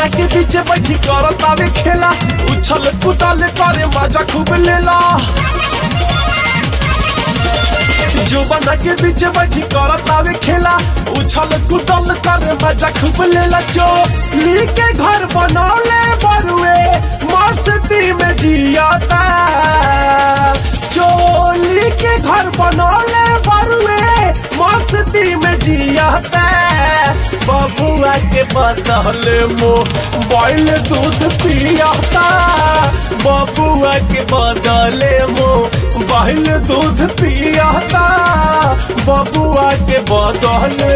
के पीछे बैठी कर तावे खेला उछल कूदल करे मजा खूब लेला जो बना के पीछे बैठी कर तावे खेला उछल कूदल करे मजा खूब लेला जो ली के घर बनौले बरुए मस्ती में जियाता चोली के घर बनौले बरुए मस्ती में जियाता बबुआ के बदले मोबाइल दूध पियाता बबुआ के बदले मोबाइल दूध पियाता बबुआ के बदले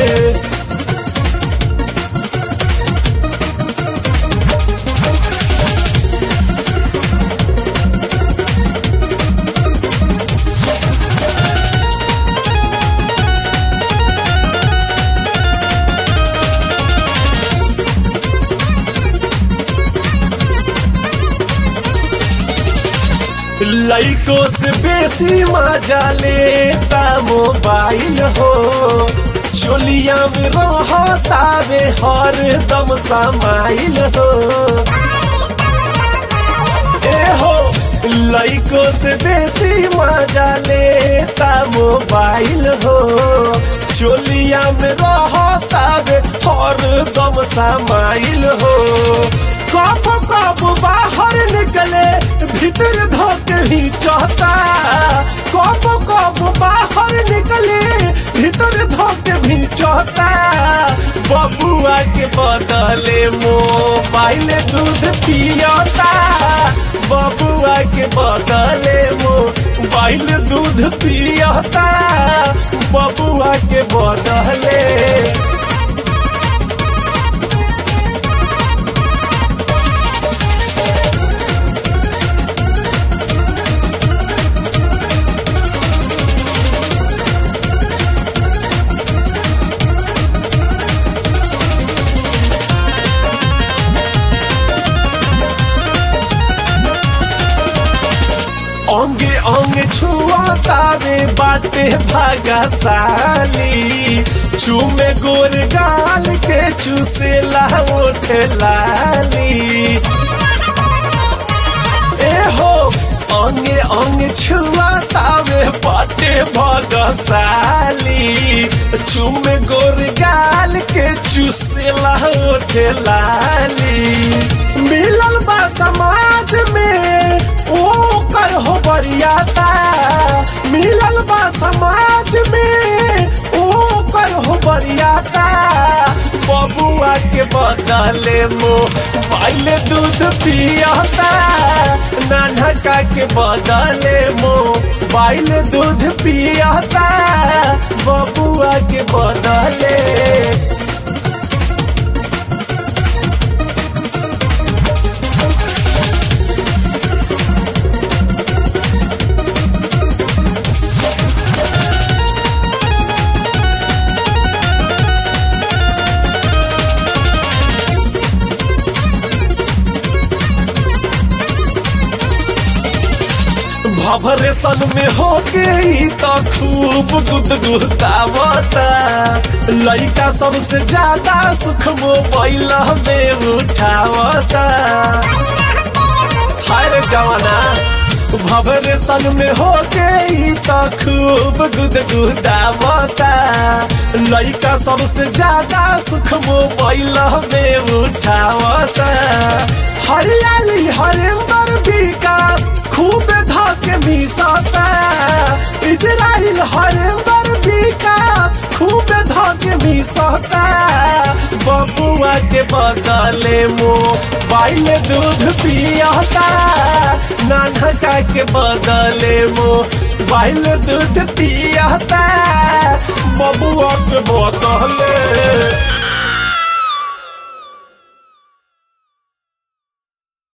लइको से बेसी मजा लेता मोबाइल हो चोलिया में रहता वे हर दम समाइल हो ए हो लइको से बेसी मजा लेता मोबाइल हो चोलिया में रहता वे हर दम समाइल हो कब कब बाहर निकले भीतर धोके ही चाहता कब कब बाहर निकले भीतर धोके भी चाहता बबुआ के बदले मोबाइल दूध पियाता बबुआ के बदले मोबाइल दूध पियाता बबुआ के बदले अंगे अंगे छुआता रे बाटे भागा साली चूमे गोर गाल के चूसेला ओठ लाली ए हो अंगे अंगे छुआता रे बाटे भागा साली चूमे गोर गाल के चूसेला ओठ लाली मिलल बा समाज में ओ कर हो बरियाता मिलल बा समाज में ओ कर हो बरियाता बबुआ के बदले मोबाइल दूध पियाता नानका के बदले मोबाइल दूध पियाता बबुआ के बदले भवरेशन में हो गई तो खूब गुदगुदावता लड़का सबसे ज्यादा सुख मोबाइल में उठावता हाय जवाना भवरेशन में हो गई तो खूब गुदगुदावता लड़का सबसे ज्यादा सुख मोबाइल में उठावता हरियाली हरिंदर विकास खूब धके मिसाता इजराइल हरिंदर विकास खूब धके मिसाता बबुआ के बदले मोबाइल दूध पियाता नानका के बदले मोबाइल दूध पियाता बबुआ के बदले